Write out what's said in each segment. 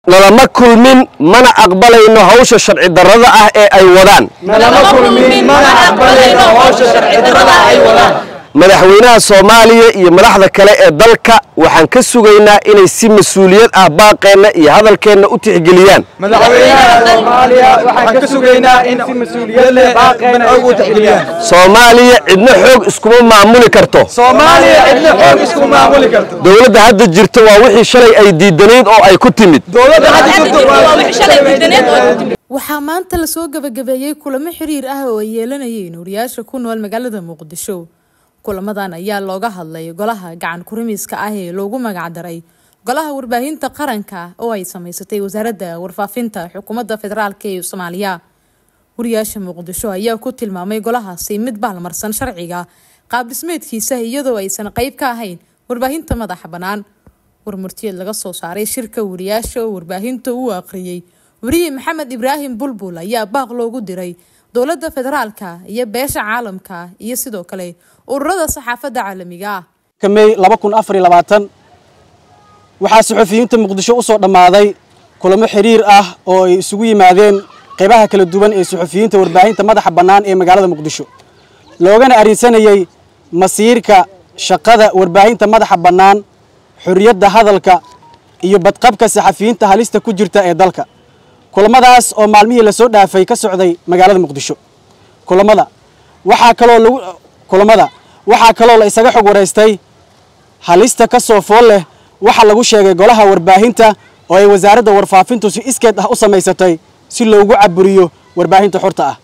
nalama kulmin mana aqbalayno hawsha sharci darrada ah ee ay wadaan madaxweynaha soomaaliya iyo madaxda kale ee dalka waxaan ka sugaynaa inay si mas-uuliyad ah baaqeenna iyo hadalkeenna u tixgeliyaan soomaaliya cidna xoog iskuma maamuli karto dowladda hadda jirta waa wixii shalay ay diidanayd oo ay ku timid waxaa maanta lasoo gabagabeeyey kulamo xiriir ah oo ay yeelanayeen wariyaasha ku nool magaalada muqdisho kulamadan ayaa looga hadlay golaha gacan kurimiiska ah ee loogu magacdaray golaha warbaahinta qaranka oo ay sameysatay wasaaradda warfaafinta xukuumadda federaalk ee soomaaliya wariyaasha muqdisho ayaa ku tilmaamay golahaasi mid baalmarsan sharciga qaab dhismeedkiisa iyadoo aysan qeyb ka ahayn warbaahinta madaxa bannaan warmurtiyeed laga soo saaray shirka wariyaasha oo warbaahinta uu aqriyey wariye maxamed ibraahim bulbul ayaa baaq loogu diray dowladda federaalka iyo beesha caalamka iyo sidoo kale ururada saxaafadda caalamiga ah mey waxaa saxufiyiinta muqdisho u soo dhammaaday kulamo xiriir ah oo ay isugu yimaadeen qaybaha kala duwan ee saxufiyiinta warbaahinta madaxa bannaan ee magaalada muqdisho loogana arrinsanayey masiirka shaqada warbaahinta madaxa bannaan xorriyadda hadalka iyo badqabka saxafiyiinta halista ku jirta ee dalka kulamadaas oo maalmihii lasoo dhaafay ka socday magaalada muqdisho kulamada waxaa kaloo lagu kulamada waxaa kaloo la isaga xog waraystay halista ka soo fool leh waxaa lagu sheegay golaha warbaahinta oo ay wasaaradda warfaafintu si iskeed ah u samaysatay si loogu caburiyo warbaahinta xorta ah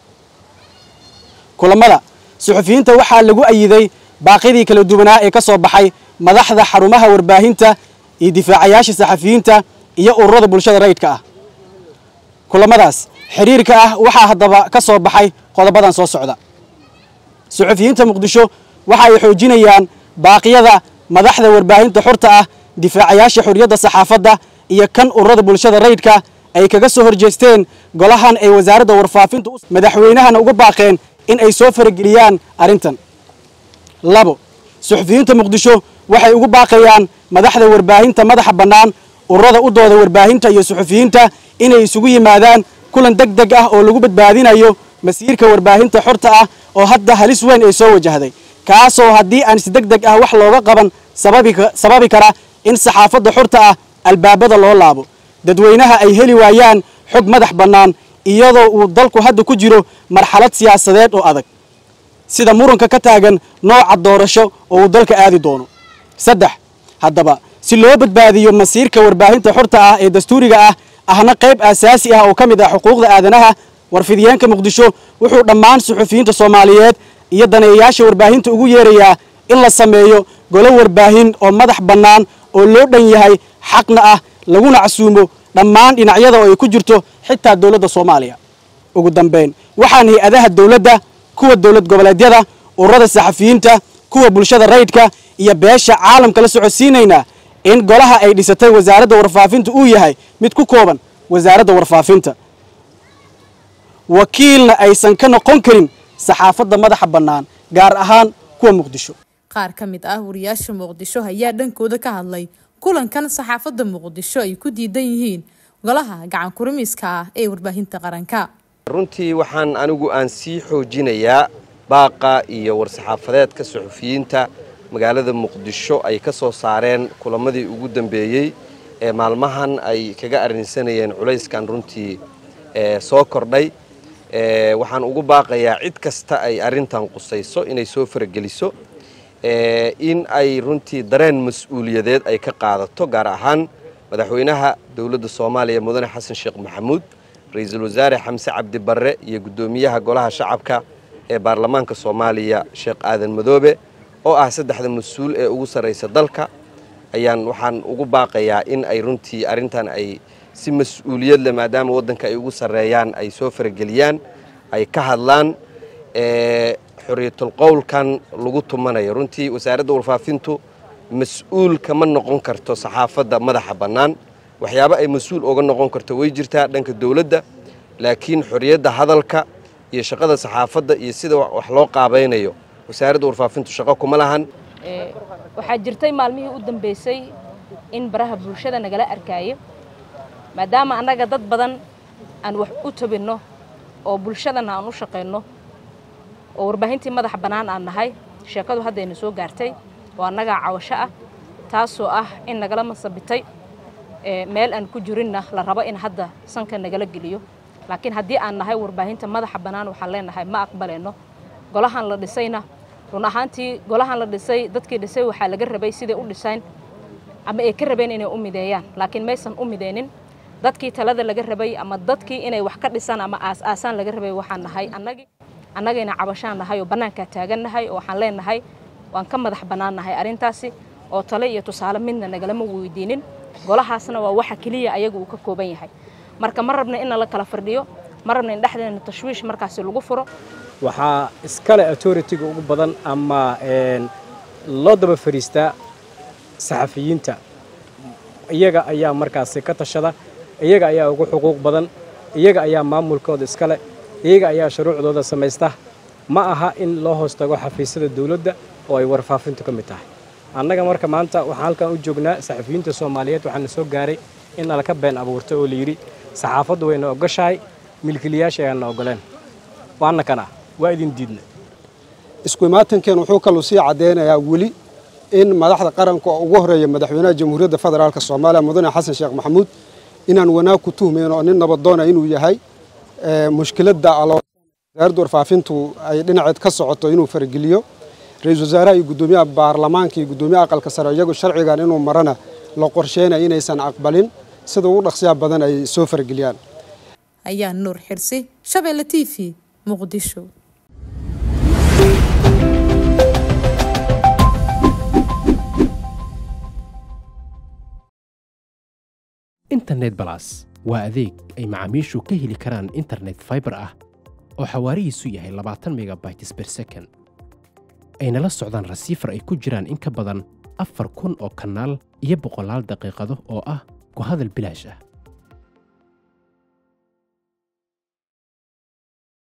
kulamada suxufiyiinta waxaa lagu ayiday baaqyadii kala duwanaa ee ka soo baxay madaxda xarumaha warbaahinta iyo difaacayaasha saxafiyiinta iyo ururada bulshada rayidka ah kulamadaas xiriirka ah waxaa haddaba ka soo baxay qodobadan soo socda suxufiyiinta muqdisho waxa ay xoojinayaan baaqyada madaxda warbaahinta xorta ah difaacayaasha xorriyadda saxaafadda iyo kan ururada bulshada rayidka ay kaga soo horjeesteen golahan ay wasaaradda warfaafintu madaxweynahana uga baaqeen in ay soo farageliyaan arrintan labo suxufiyiinta muqdisho waxay ugu baaqayaan madaxda warbaahinta madaxa bannaan ururada u dooda warbaahinta iyo suxufiyiinta inay isugu yimaadaan kulan deg deg ah oo lagu badbaadinayo masiirka warbaahinta xorta ah oo hadda halis weyn ay soo wajahday kaasoo haddii aan si deg deg ah wax looga qaban sababi kara in saxaafadda xorta ah albaabada loo laabo dadweynaha ay heli waayaan xog madax bannaan iyadoo uu dalku hadda ku jiro marxalad siyaasadeed oo adag sida muranka ka taagan nooca doorasho oo uu dalka aadi doono saddex haddaba si loo badbaadiyo masiirka warbaahinta xorta ah ee dastuuriga ah ahna qayb aasaasi ah oo ka mid ah xuquuqda aadanaha warfidiyeenka muqdisho wuxuu dhammaan suxufiyiinta soomaaliyeed iyo daneeyayaasha warbaahinta ugu yeerayaa in la sameeyo golo warbaahin oo madax bannaan oo loo dhan yahay xaqna ah laguna casuumo dhammaan dhinacyada oo ay ku jirto xitaa dowladda soomaaliya ugu dambayn waxaan hay-adaha dowladda kuwa dowlad goboleedyada ururada saxafiyiinta kuwa bulshada rayidka iyo beesha caalamka la socodsiinaynaa in golaha ay dhisatay wasaaradda warfaafinta uu yahay mid ku kooban wasaaradda warfaafinta wakiilna aysan ka noqon karin saxaafadda madaxa bannaan gaar ahaan kuwa muqdisho qaar ka mid ah wariyaasha muqdisho ayaa dhankooda ka hadlay kulankan saxaafadda muqdisho ay ku diidan yihiin golaha gacan kurimiiska ah ee warbaahinta qaranka runtii waxaan anigu aan sii xoojinayaa baaqa iyo war-saxaafadeedka suxufiyiinta magaalada muqdisho ay ka soo saareen kulamadii ugu dambeeyey ee maalmahan ay kaga arrinsanayeen culayskan runtii soo kordhay waxaan ugu baaqayaa cid kasta ay arrintan qusayso inay soo farageliso in ay runtii dareen mas-uuliyadeed ay ka qaadato gaar ahaan madaxweynaha dowladda soomaaliya mudane xasan sheekh maxamuud ra-iisul wasaare xamse cabdi barre iyo guddoomiyaha golaha shacabka ee baarlamaanka soomaaliya sheekh aadan madoobe oo ah saddexda mas-uul ee ugu sarraysa dalka ayaan waxaan ugu baaqayaa in ay runtii arrintan ay si mas-uuliyad leh maadaama waddanka ay ugu sarreeyaan ay soo farageliyaan ay ka hadlaan xorriyatul qowlkan lagu tumanayo runtii wasaaradda warfaafintu mas-uul kama noqon karto saxaafadda madaxa bannaan waxyaabo ay mas-uul oga noqon karto way jirtaa dhanka dowladda laakiin xorriyadda hadalka iyo shaqada saxaafadda iyo sida wax loo qaabaynayo wasaaradda warfaafintu shaqo kuma lahan waxaa jirtay maalmihii u dambeysay in baraha bulshada nagala arkaayo maadaama annaga dad badan aan wax u tabinno oo bulshadana aan u shaqayno oo warbaahintii madaxa bannaan aan nahay sheekadu haddayna soo gaartay oo annagaa cawasho ah taasoo ah in nagala masabitay meel aan ku jirinna la rabo in hadda sanka nagala geliyo laakiin haddii aan nahay warbaahinta madaxa bannaan waxaan leenahay ma aqbalayno golahan la dhisayna run ahaantii golahan la dhisay dadkii dhisay waxaa laga rabay siday u dhisayn ama ay ka rabeen inay u mideeyaan laakiin maysan u mideynin dadkii talada laga rabay ama dadkii inay wax ka dhisaan ama aas-aasaan laga rabay waxaan nahay annagii annagayna cabashaan nahay oo bannaankaa taagannahay oo waxaan leenahay waan ka madax bannaan nahay arrintaasi oo tale iyo tusaale midna nagalama weydiinin golahaasna waa waxa keliya ayaga uu ka kooban yahay marka ma rabna in la kala firdhiyo ma rabna in dhexdeena tashwiish markaasi lagu furo waxaa iskale authority-ga ugu badan ama loo daba fariistaa saxafiyiinta iyaga ayaa markaasi ka tashada iyaga ayaa ugu xuquuq badan iyaga ayaa maamulkooda iskale iyaga ayaa shuruucdooda samaysta ma aha in loo hoos tago xafiisyada dawladda oo ay warfaafintu ka mid tahay annaga marka maanta waxaan halkan u joognaa saxafiyiinta soomaaliyeed waxaana soo gaaray in nalaka been abuurtay oo layidhi saxaafaddu wayna ogoshahay milkiilayaasha ayaanna ogoleen waana kana waa idin diidna isku imaatankan wuxuu kaluu sii caddaynayaa weli in madaxda qaranka oo ugu horeeya madaxweynaha jamhuuriyadda federaalk soomaaliya mudane xasan sheekh maxamuud inaan wanaag ku tuhmayn oo nin nabadoona inuu yahay mushkiladda wasaaradda warfaafintu ay dhinaceed ka socoto inuu farageliyo ra-iisul wasaaraha iyo guddoomiyaha baarlamaanka iyo guddoomiyaha aqalka sare iyagu sharcigan inuu marana la qorsheynaya inaysan aqbalin sida ugu dhaqsiyaha badan ay soo farageliyaan ayaa nuur xirsi shabeelle t v muqdisho internet balas waa adeeg ay macaamiishu ka heli karaan internet faibar ah oo xawaarihiisu yahay labaatan megabytes ber second ayna la socdaan rasiifar ay ku jiraan in ka badan afar kun oo kanaal iyo boqolaal daqiiqado oo ah ku hadal bilaash ah